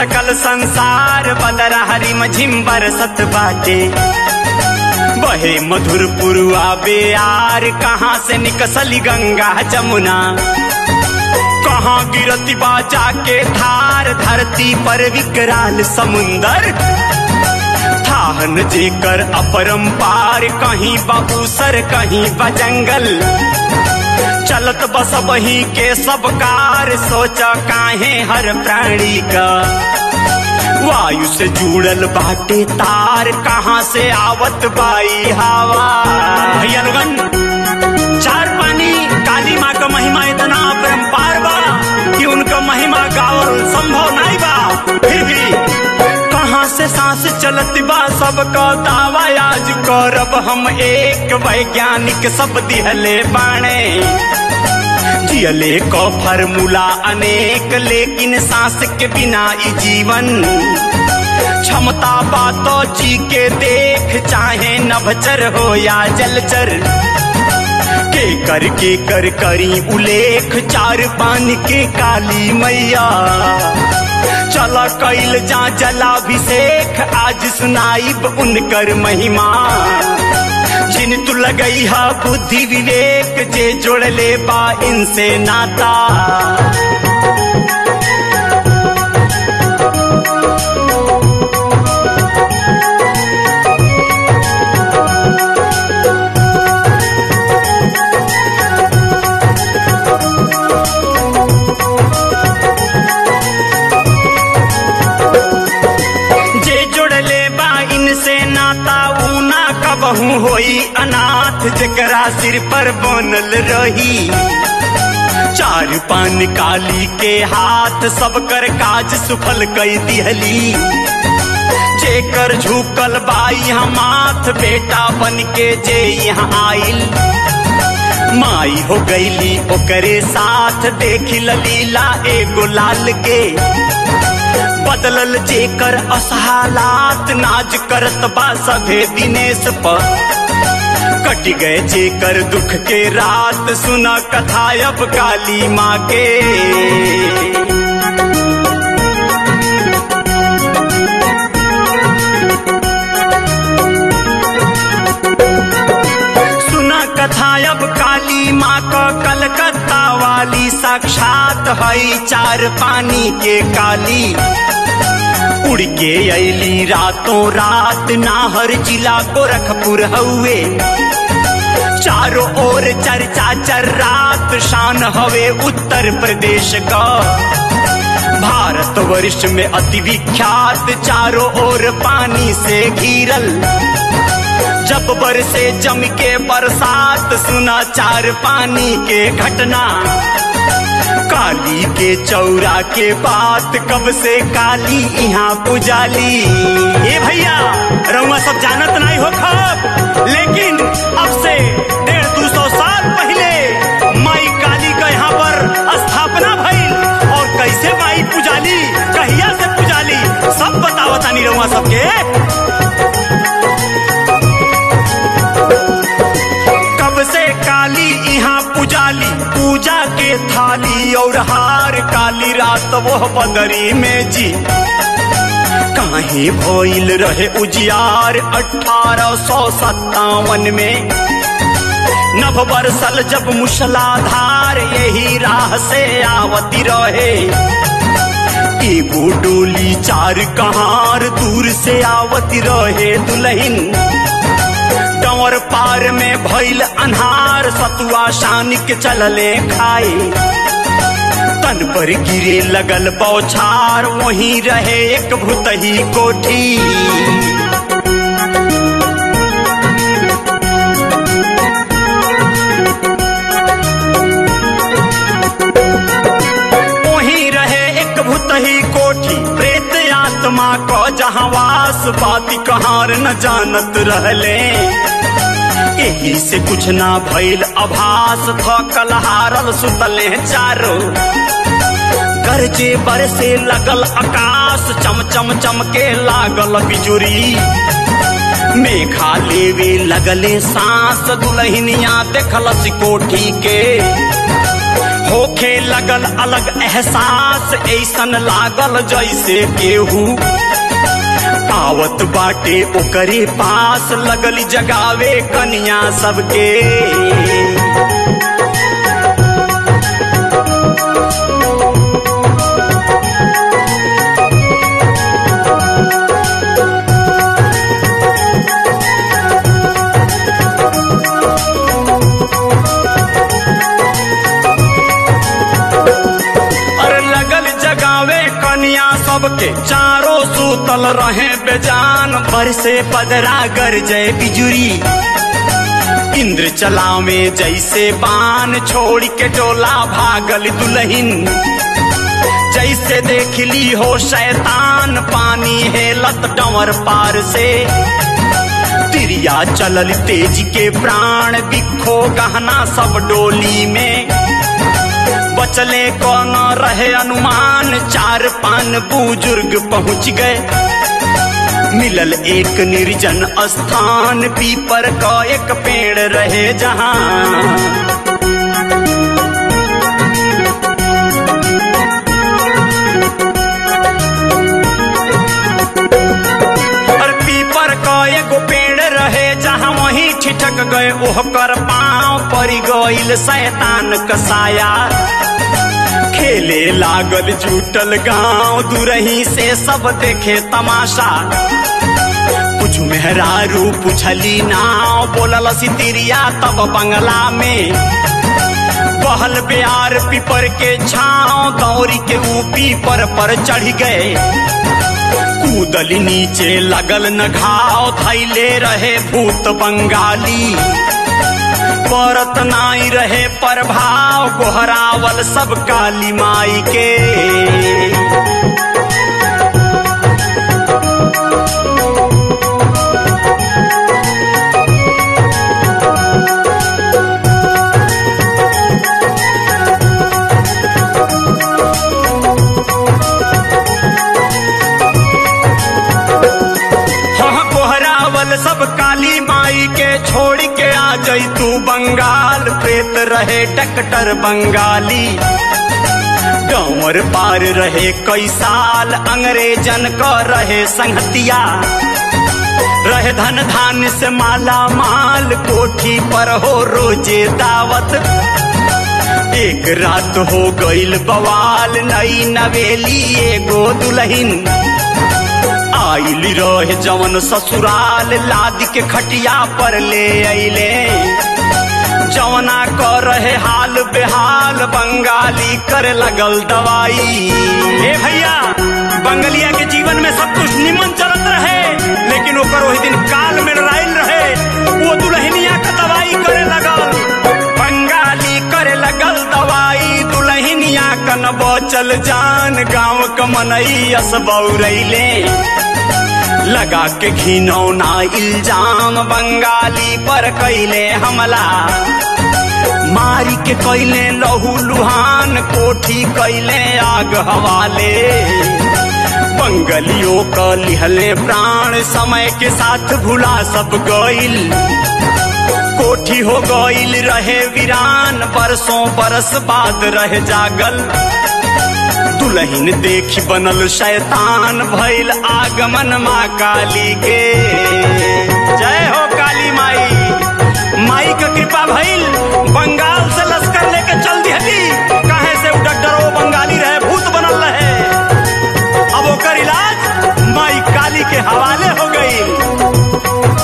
सकल संसार बदर हरी मझिम बरसत बाटे बहे मधुर पुरुआ बेयार कहाँ से निकसली गंगा जमुना कहाँ गिरती बाजा के धार धरती पर विकराल समुंदर थाहन जेकर अपरंपार कहीं बाबूसर कहीं बजंगल चलत बस वही के सब कार सोच काहे हर प्राणी का वायु से जुड़ल बाटे तार कहाँ से आवत बाई हवा भैया लोगन चार पानी काली माँ का महिमा इतना अपरंपार बा कि उनका महिमा गावल संभव नहीं बा फिर भी कहाँ से सांस चलत बा सबका दावा आज करब हम एक वैज्ञानिक सब दिहले बाणे जियले को फार्मूला अनेक लेकिन सांस के बिना ई जीवन क्षमता बातो जी के देख चाहे नभचर हो या जलचर के कर के कर करी उलेख चार पान के काली मैया चला कैल जा जलाभिषेक आज सुनाइब उनकर महिमा जिन तू लगई हा बुद्धि विवेक जे जोड़ ले बा इनसे नाता जे जोड़ले बा इनसे नाता ऊना कबहू होई अनाथ जकरा सिर पर बनल रही चार पान काली के हाथ सब कर काज सुफल कई दिहली जेकर झुकल बाई हम माथ बेटा बन के जे यहाँ आइल माई हो गईली ओकरे साथ देखी लीला एगो लाल के बदलल जेकर असहालात नाज करत बा सभे दिनेश पर कट गए जेकर दुख के रात सुना कथा अब काली माँ के सुना कथा अब काली माँ का कलकत्ता वाली साक्षात हई चार पानी के काली उड़ के अली रातों रात नाहर जिला गोरखपुर हउए चारों ओर चर्चा चर रात शान हवे उत्तर प्रदेश का भारत वर्ष में अति विख्यात चारों ओर पानी से घिरल जब बरसे जम के बरसात सुना चार पानी के घटना काली के चौरा के बात कब से काली यहाँ पुजाली ए भैया रउआ सब जानत नहीं हो खब लेकिन अब से डेढ़ दो सौ साल पहले माई काली का यहाँ पर स्थापना भइल और कैसे माई पुजाली कहिया से पुजाली सब बतावतानी रउआ सबके कब से काली यहाँ पुजाली पूजा के थाली और हार काली रात वो बदरी में जी काहे भइल रहे उजियार अठारह सौ सत्तावन में नभ बरसल जब मुसलाधार यही राह से आवती रहे एगो डोली चार कहार दूर से आवती रहे दुल्हन डंवर पार में भइल अन्हार सतुआ शान के चलले खाए तन पर गिरे लगल बौछार वहीं रहे एक भूतही कोठी वहीं रहे एक भूतही कोठी प्रेत आत्मा को जहाँ वास बाती कहार न जानत रहले यही से कुछ ना भइल अभास थकल हारल सुतले चारो गरजे बरसे लगल आकाश चम चम चमके लागल बिजुरी मेघा लेवे लगले सांस दुलहिनिया देखल कोठी के होखे लगल अलग एहसास ऐसन लागल जैसे केहू आवत बाटे ओकरे पास लगल जगावे कन्या सबके अरे लगल जगावे कन्या सबके चारों सूतल रहे बेजान पर से पदरा गर जय बिजुरी इंद्र चलावे जैसे बाण छोड़ के डोला भागल दुल्हिन जैसे देख ली हो शैतान पानी हेलत डंवर पार से तिरिया चलल तेज के प्राण बिखो गहना सब डोली में बचले कौन रहे अनुमान चार पान बुजुर्ग पहुंच गए मिलल एक निर्जन स्थान पीपर का एक पेड़ रहे जहां और पीपर का एगो पेड़ रहे जहाँ वहीं ठिठक गए ओहकर पांव पड़ गईल शैतान कसाया खेले लागल जुटल गांव दूरही से सब देखे तमाशा कुछ मेहरारू पुछली नाव बोलल सितिरिया तब बंगला में बहल प्यार पीपर के छाव दौरी के ऊपी पर पर चढ़ गए कूदल नीचे लगल न घाव थैले रहे भूत बंगाली परत नाई रहे प्रभाव गोहरावल सब काली माई के हाँ कोहरावल सब काली माई के छोड़ के आ जई तू बंगाल प्रेत रहे डॉक्टर बंगाली डोमर पार रहे कई साल अंग्रेजन का रहे संहतिया रहे धन धान से माला माल कोठी पर हो रोजे दावत एक रात हो गईल बवाल नई नवेली एगो दुल्हिन आइल रहे जवन ससुराल लाद के खटिया पर ले अइले जवना क रहे हाल बेहाल बंगाली करे लगल दवाई ए भैया बंगलिया के जीवन में सब कुछ निमन चलत रहे लेकिन ओकर वही दिन काल में लड़ाइल रहे वो दुल्हनिया का दवाई करे लगल बंगाली करे लगल दवाई दुल्हनिया कन बचल जान गांव क मनई असबौरैले लगा के घिनौना इल्जाम बंगाली पर कैले हमला मारी के कैले लहू लुहान कोठी कैले आग हवाले बंगलियों क लिहले प्राण समय के साथ भुला सब गईल कोठी हो गईल रहे वीरान बरसों बरस बाद रह जागल दुल्हन देखी बनल शैतान भइल आगमन माँ काली के जय हो काली माई माई का कृपा भइल बंगाल से लश्कर लेके चल दिहली काहे से उ डॉक्टर वो बंगाली रहे भूत बनल रहे अब ओकर इलाज माई काली के हवाले हो गई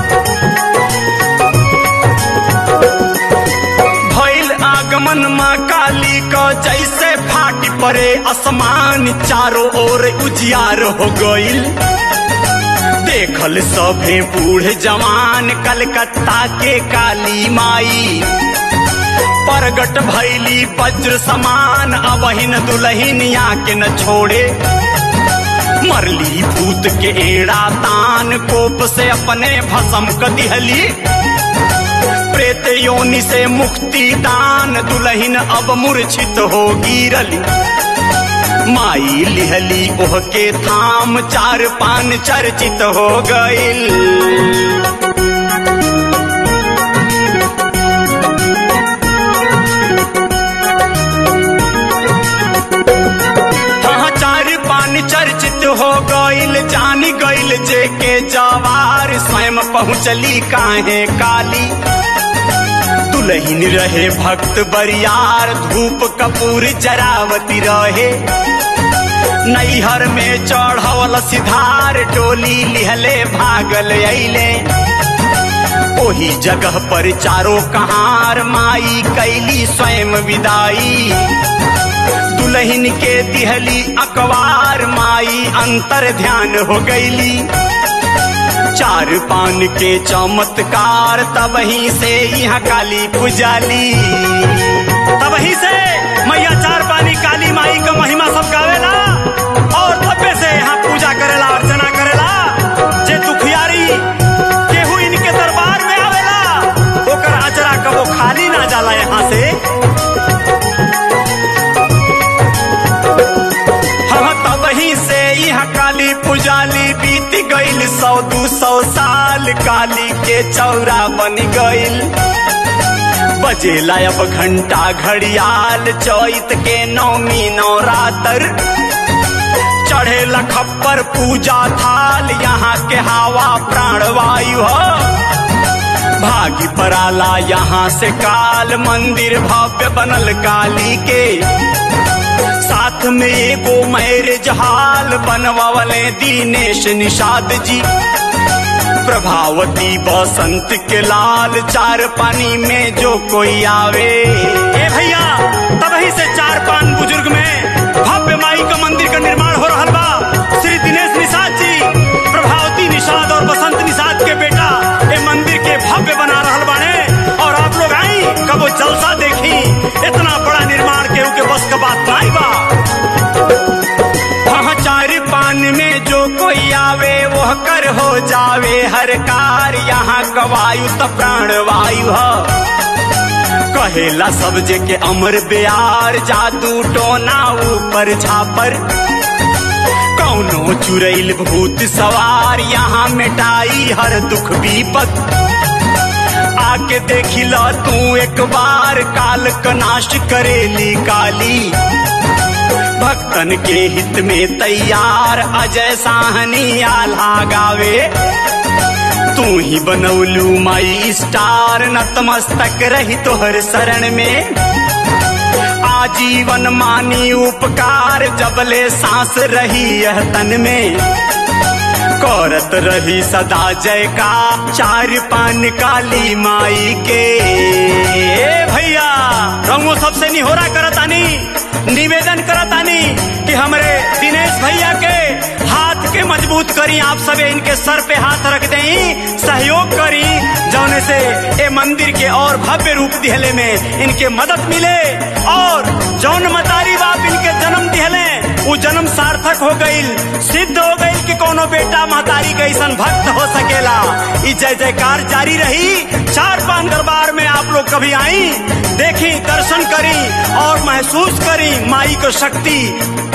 भइल आगमन माँ काली का जैसे फाटी पड़े आसमान चारों ओर उजियार हो गईल देखल सभे बूढ़ जवान कलकत्ता के काली माई प्रगट भैली वज्र समान अबहिन दुल्हनिया के न छोड़े मरली भूत के एड़ा तान कोप से अपने भसम क दिहली प्रेत योनि से मुक्ति दान दुल्हन अब मूर्छित हो गिरली माई लिहली ओह के थाम चार पान चर्चित हो गईल पहुँचली काहे काली दुलहिन रहे भक्त बरियार धूप कपूर जरावती रहे नैहर में चढ़वल सिधार टोली लिहले भागल अइले ओही जगह पर चारों कहार माई कैली स्वयं विदाई दुल्हन के दिहली अकबार माई अंतर ध्यान हो गईली चार पान के चमत्कार तबही से यहाँ काली पुजाली तबही से मैया चार पानी काली माई का महिमा सब गावेला और तबे से यहाँ पूजा करेला अर्चना करेला जे दुखियारी केहू इनके दरबार में आवेला ओकर अचरा कबो खाली ना जाला यहाँ से हम तबही से यहाँ काली पुजाली बीत गईल सौ दू सौ साल काली के चौरा बन गईल बजेला अब घंटा घड़ियाल चैत के नौमी नवरात्र चढ़े खप्पर पूजा थाल यहाँ के हवा प्राणवायु हो भागी पराला यहाँ से काल मंदिर भव्य बनल काली के साथ में एगो मैरिज हाल बनवावले दीनेश निषाद जी प्रभावती बसंत के लाल चार पानी में जो कोई आवे ए भैया तबही से चार पान बुजुर्ग में भव्य माई का मंदिर का निर्माण हो रहा बा श्री दिनेश निषाद जी प्रभावती निषाद और बसंत निषाद के बेटा ये मंदिर के भव्य बना रहा बाने और आप लोग आई कब वो जलसा देखी इतना बड़ा निर्माण केहू के बस का बात नहीं बा वहाँ चार पान में जो कोई आवे वह कर हो जावे हर कार यहाँ गवायु तो प्राण वायु हो कहेला सब जे के अमर ब्यार जादू टोना ऊपर छापर कौनो चुरैल भूत सवार यहाँ मिटाई हर दुख विपत आके देखी लो तू एक बार काल का नाश करेली काली भक्तन के हित में तैयार अजय साहनी आल्हा गावे तू ही बनौलू माई स्टार नतमस्तक रही तोहर शरण में आजीवन मानी उपकार जबले सांस रही यह तन में करत रही सदा जय का चार पान काली माई के ए भैया रंगो सबसे निहोरा करतानी निवेदन करतानी कि हमरे दिनेश भैया के हाथ के मजबूत करी आप सब इनके सर पे हाथ रख दें सहयोग करी जौने से ए मंदिर के और भव्य रूप दिहले में इनके मदद मिले और जौन मतारी बाप इनके जन्म दिहले वो जन्म सार्थक हो गईल सिद्ध हो गईल कि कोनो बेटा महतारी के ऐसा भक्त हो सकेला ई जय जयकार जारी रही चार पान दरबार में आप लोग कभी आई देखी दर्शन करी और महसूस करी माई को शक्ति